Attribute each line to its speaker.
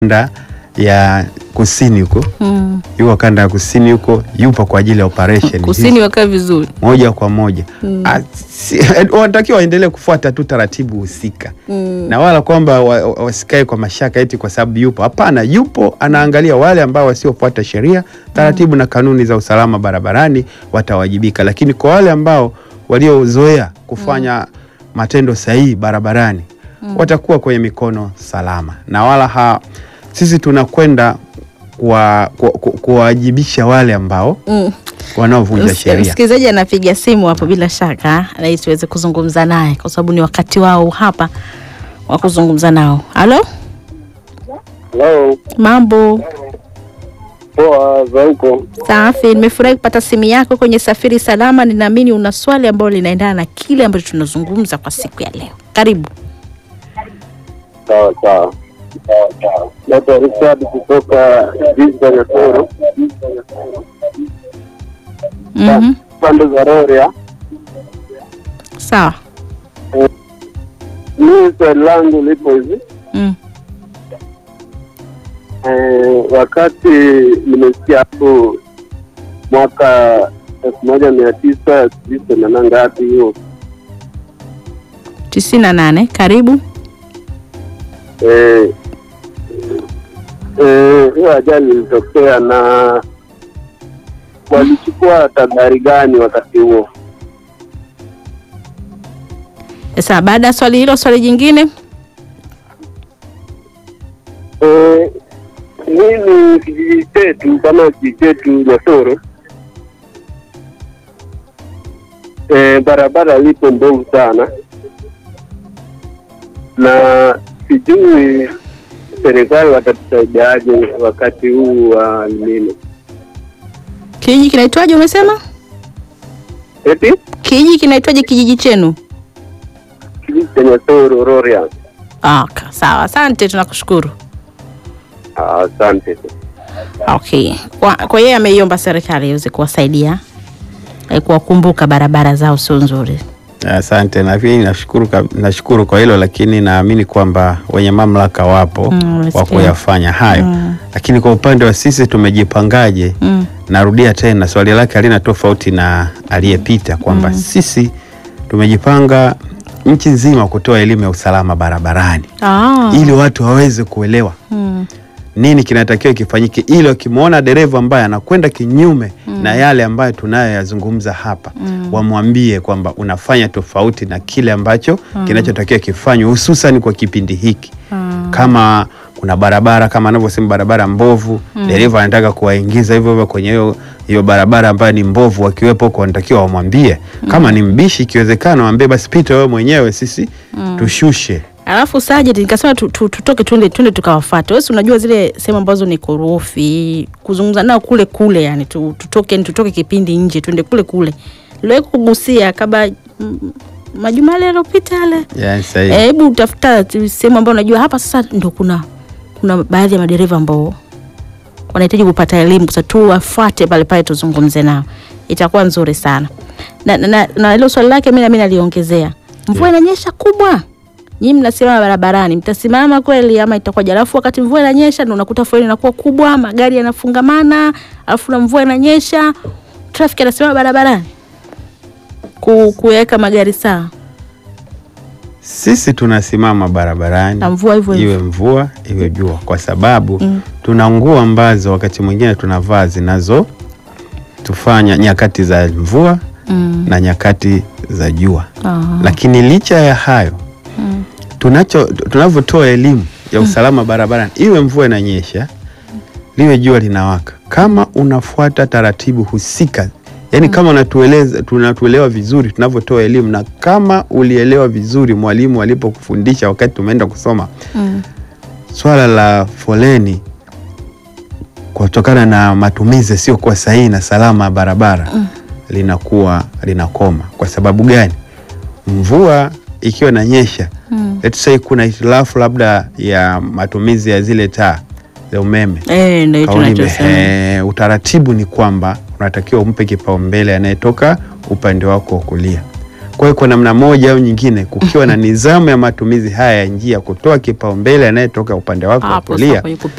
Speaker 1: kanda ya kusini huko
Speaker 2: Mm.
Speaker 1: yuko kanda ya kusini huko, yupo kwa ajili ya operation
Speaker 2: Kusini
Speaker 1: hizi,
Speaker 2: wakaa vizuri.
Speaker 1: moja kwa moja
Speaker 2: Mm.
Speaker 1: Ah, si- wanatakiwa waendelee kufuata tu taratibu husika
Speaker 2: Mm.
Speaker 1: na wala kwamba wa- wa- wasikae kwa mashaka eti kwa sababu yupo. Hapana, yupo anaangalia wale ambao wasiofuata sheria, taratibu na kanuni za usalama barabarani watawajibika, lakini kwa wale ambao waliozoea kufanya matendo sahihi barabarani watakuwa kwenye mikono salama, na wala ha, sisi tunakwenda kuwa- ku- ku- kuwawajibisha wale ambao
Speaker 2: Mm.
Speaker 1: wanaovunja
Speaker 2: Msik-
Speaker 1: sheria.
Speaker 2: Msikilizaji anapiga simu hapo, bila shaka ili tuweze kuzungumza naye, kwa sababu ni wakati wao hapa wa kuzungumza nao. Halo,
Speaker 3: Hello,
Speaker 2: mambo
Speaker 3: poa za huko.
Speaker 2: safi. Nimefurahi kupata simu yako kwenye Safiri Salama. Ninaamini una swali ambalo linaendana na kile ambacho tunazungumza kwa siku ya leo. Karibu.
Speaker 3: Sawa sawa. Naitwa Richard kutoka jiji la Nyatoro,
Speaker 2: Mhm.
Speaker 3: pande za Rorya.
Speaker 2: Sawa.
Speaker 3: Mimi swali langu lipo hivi
Speaker 2: Mm.
Speaker 3: eh, wakati nimesikia hapo mwaka elfu moja mia tisa sijui themanini na ngapi hiyo
Speaker 2: tisini na nane. Karibu.
Speaker 3: eh, eh, hiyo ajali ilitokea na walichukua tahadhari gani wakati huo?
Speaker 2: Sasa baada ya swali hilo, swali jingine.
Speaker 3: Eh, mimi kijiji chetu kama kijiji chetu Nyatoro, eh, barabara lipo mbovu sana, na sijui serikali watatusaidiaje wakati huu wa nini,
Speaker 2: Kijiji kinaitwaje umesema?
Speaker 3: eti
Speaker 2: Kijiji kinaitwaje kijiji chenu?
Speaker 3: kijiji cha Nyatoro Rorya.
Speaker 2: Ah, ka- sawa. Asante, tunakushukuru.
Speaker 3: Ah, Asante.
Speaker 2: Okay. Kwa, kwa yeye ameiomba serikali iweze kuwasaidia eh, kuwakumbuka barabara zao sio nzuri.
Speaker 1: Asante, na pia nashukuru, kab- nashukuru kwa hilo, lakini naamini kwamba wenye mamlaka wapo
Speaker 2: Mm,
Speaker 1: wa
Speaker 2: nasikia.
Speaker 1: kuyafanya hayo
Speaker 2: Mm.
Speaker 1: lakini kwa upande wa sisi tumejipangaje?
Speaker 2: Mm.
Speaker 1: Narudia tena swali lake halina tofauti na aliyepita kwamba sisi tumejipanga nchi nzima kutoa elimu ya usalama barabarani
Speaker 2: Ah.
Speaker 1: ili watu waweze kuelewa
Speaker 2: Mm.
Speaker 1: nini kinatakiwa kifanyike, ili wakimwona dereva ambaye anakwenda kinyume na yale ambayo tunayoyazungumza hapa wamwambie kwamba unafanya tofauti na kile ambacho kinachotakiwa kifanywe, hususan kwa kipindi hiki kama kuna barabara kama anavyosema barabara mbovu, dereva anataka kuwaingiza hivyo hivyo kwenye hiyo hiyo barabara ambayo ni mbovu, wakiwepo huko wanatakiwa wamwambie. Kama ni mbishi, ikiwezekana waambie basi, pita wewe mwenyewe, sisi tushushe.
Speaker 2: Alafu Sajid nikasema tu, tu, tutoke twende twende tukawafuate. Wewe si unajua zile sehemu ambazo ni korofi, kuzungumza nao kule kule, yani tu, tutoke tutoke kipindi nje twende kule kule. Leo kugusia kabla mm, majuma yale yaliyopita yale.
Speaker 1: Yani sahihi.
Speaker 2: Eh, Hebu utafuta tu sehemu ambayo unajua hapa sasa ndio kuna kuna baadhi ya madereva ambao wanahitaji kupata elimu sasa tu wafuate pale pale tuzungumze nao. Itakuwa nzuri sana. Na na, na, na hilo swali lake mimi na mimi naliongezea. Mvua inanyesha kubwa. Nyinyi mnasimama barabarani, mtasimama kweli ama itakuwa Alafu wakati mvua inanyesha ndio unakuta foleni inakuwa kubwa, magari yanafungamana, alafu na mvua inanyesha, traffic anasimama barabarani. Ku, kuweka magari sawa.
Speaker 1: Sisi tunasimama barabarani
Speaker 2: Na mvua hivyo hivyo.
Speaker 1: iwe mvua iwe jua, kwa sababu
Speaker 2: Mm.
Speaker 1: tuna nguo ambazo wakati mwingine tunavaa zinazo tufanya nyakati za mvua
Speaker 2: Mm.
Speaker 1: na nyakati za jua.
Speaker 2: Ah.
Speaker 1: Lakini licha ya hayo
Speaker 2: Mm.
Speaker 1: tunacho tunavyotoa elimu ya usalama barabarani, iwe mvua inanyesha, liwe jua linawaka, kama unafuata taratibu husika, yaani kama unatueleza tunatuelewa vizuri tunavyotoa elimu, na kama ulielewa vizuri mwalimu alipokufundisha wakati tumeenda kusoma
Speaker 2: Mm.
Speaker 1: swala la foleni kutokana na matumizi yasiyokuwa sahihi na salama ya barabara linakuwa linakoma. Kwa sababu gani? Mvua ikiwa inanyesha,
Speaker 2: Mm.
Speaker 1: let's say kuna hitilafu labda ya matumizi ya zile taa za umeme
Speaker 2: Eh, ndio hicho
Speaker 1: Kauli
Speaker 2: tunachosema.
Speaker 1: ime- utaratibu ni kwamba unatakiwa umpe kipaumbele anayetoka upande wako wa kulia. Kwa hiyo kwa namna moja au nyingine, kukiwa na nidhamu ya matumizi haya ya njia, kutoa kipaumbele anayetoka upande wako wa
Speaker 2: Hapo sasa
Speaker 1: kulia
Speaker 2: kwenye kupeana